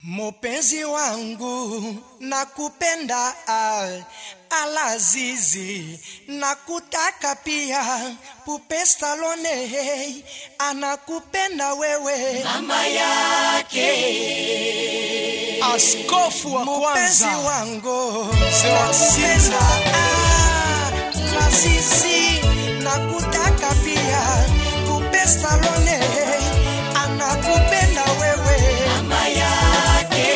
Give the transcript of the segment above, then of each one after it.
Mupenzi wangu nakupenda, ah, Alazizi nakutaka pia, Pupe Salone hey, anakupenda wewe mama yake askofu wa mupenzi kwanza wangu Mzee wa nakupenda, Sinza. ah, Lazizi nakutaka pia, Pupe Salone hey, anakupenda wewe mama yake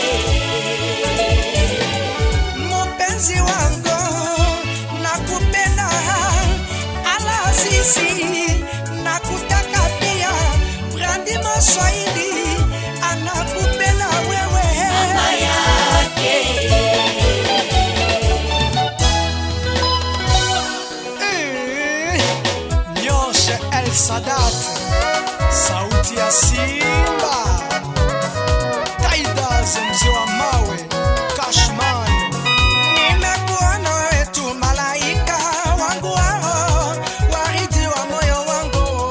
mupenzi wangu nakupenda, Alazizi nakutaka pia, Brandi Maswahili anakupenda wewe mama yake Eh, Nyoshe El Sadat, sauti ya Simba, Taidas mzee wa mawe, Cashman. Nimekuona wewe tu malaika wangu wao, waridi wa moyo wangu,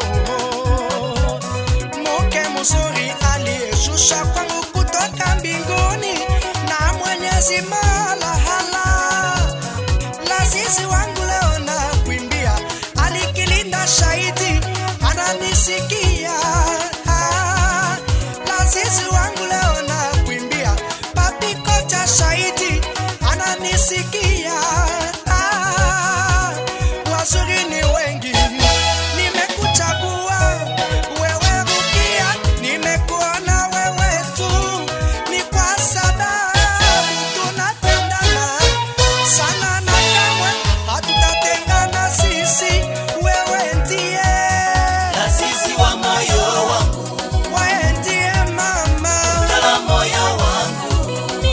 mke mzuri aliyeshusha kwangu kutoka mbinguni na Mwenyezi Malahala Lazizi wangu leo na kuimbia, alikilinda shahidi ananisikia. Ah, Lazizi wangu leo na kuimbia, papi kocha shahidi ananisikia. Ah, wazuri ni wengi, nimekuchagua wewe Rukia, nimekuona wewe tu, ni kwa sababu tunapendana sana na kamwe hatutatengana sisi, wewe ndiye, Lazizi wa moyo wangu wewe ndiye mama. Ngala moyo wangu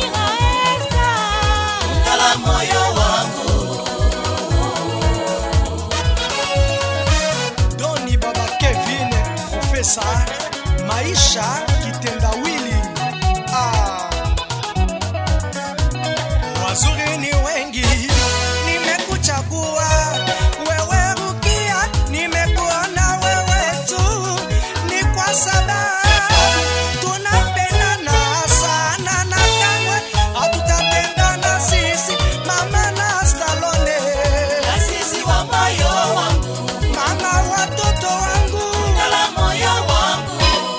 Ngala moyo wangu Doni baba Kevin, profesa maisha kitendawili. Ah. Wazuri ni wengi, nimekuchagua wewe Rukia, nimekuona wewe tu, ni kwa sababu tunapendana sana na kamwe hatutatengana sisi, mama na Stallone. Lazizi wa moyo wangu Mama watoto wangu Ngala moyo wangu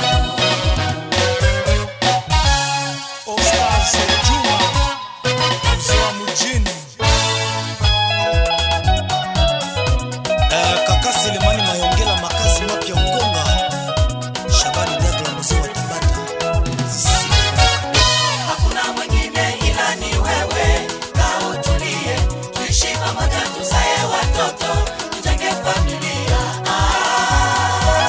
Ostaz Juma mzee wa mjini Eh, kaka Selemani Mayongela makazi mapya Ngonga Shabani Dagla mzee wa Tabata Sisi. Hakuna mwingine ila ni wewe, kaa utulie, tuishi pamoja, tuzae watoto, tujenge familia. Ah.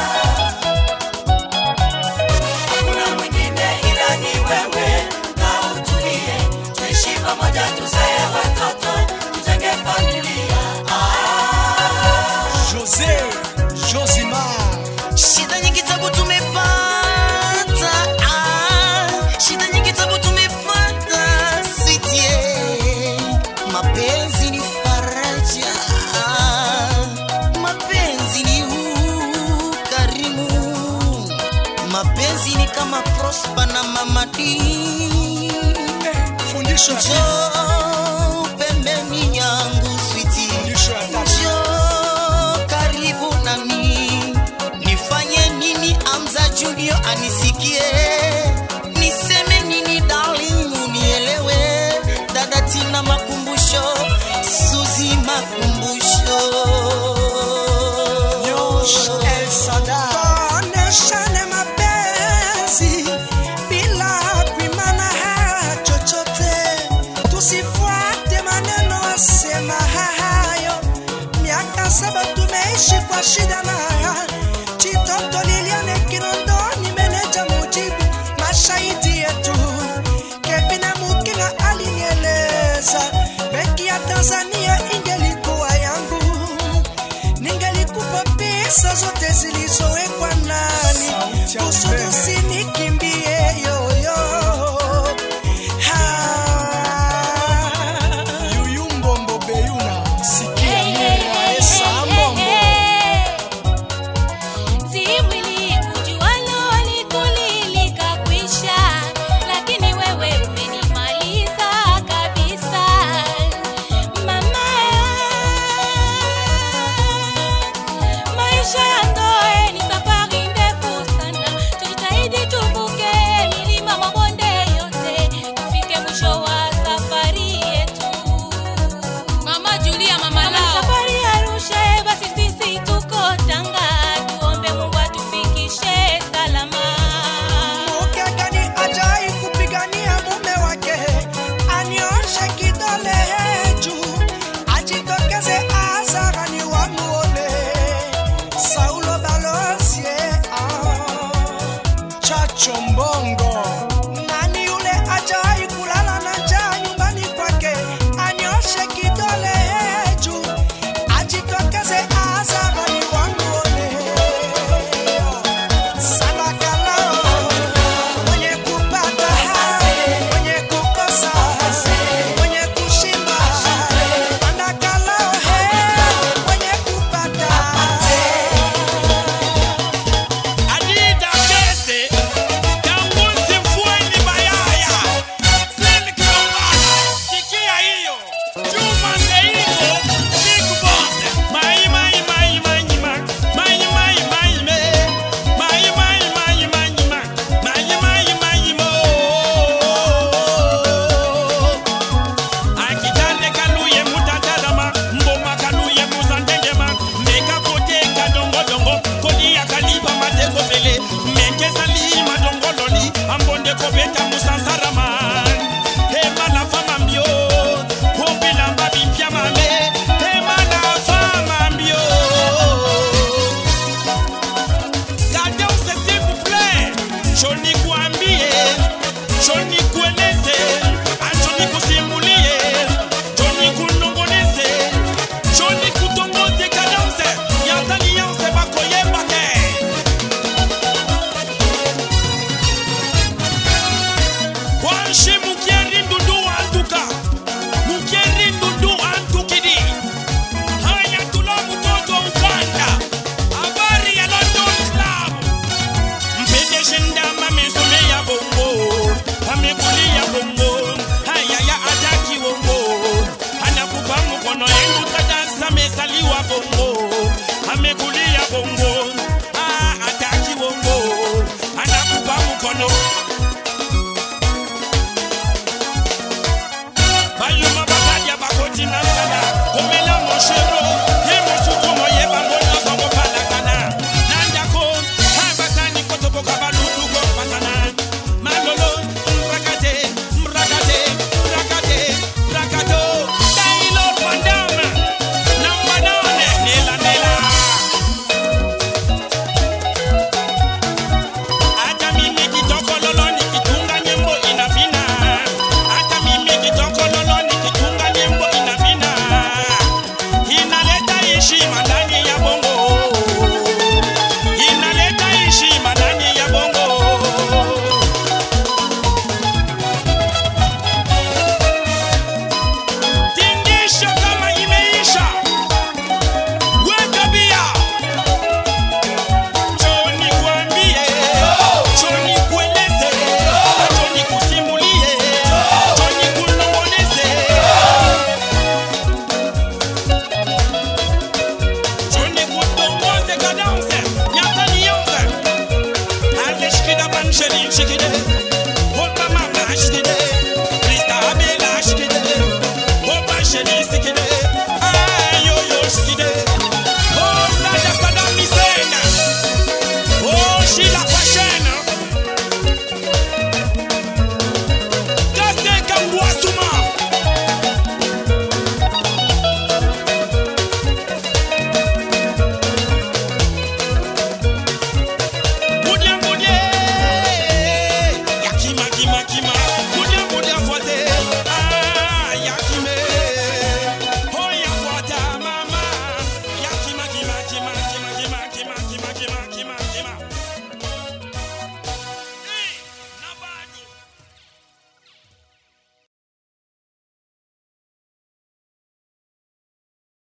Hakuna mwingine ila ni wewe, kaa utulie, tuishi pamoja, tuzae watoto, tujenge familia. Ah. Jose Josimar Shida nyingi tabu tumepata, ah, shida nyingi tabu tumepata, sitie. Mapenzi ni faraja, ah, mapenzi ni ukarimu, mapenzi ni kama Prosper na Mama D. eh, fundisho ya Njoo pembeni yangu sweetie. fundisho ya tatu Njoo karibu nami, nifanye nini Amza Junior anisikie, niseme nini darling unielewe, dada Tina makumbusho, Suzi makumbusho. Nyosh El Sada Tuoneshane mapenzi bila kuimana chochote, tusifuate maneno wasema hayo. Miaka saba tumeishi kwa shida na raha. Chitoto Liliane Kinondoni, meneja mujibu mashahidi yetu. Kevin Mukinga alinieleza benki ya Tanzania ingelikuwa yangu ningelikupa pesa zote zilizowekwa nani Sauti ya kusudi umeme. usinikimbie yoyo Yuyumbombo Beyuna sikia mira esa mbombo nikueleze acho nikusimulie jo nikunongoneze jo nikutongoze kadamse yataliyanse bakoyeba te kuheshimu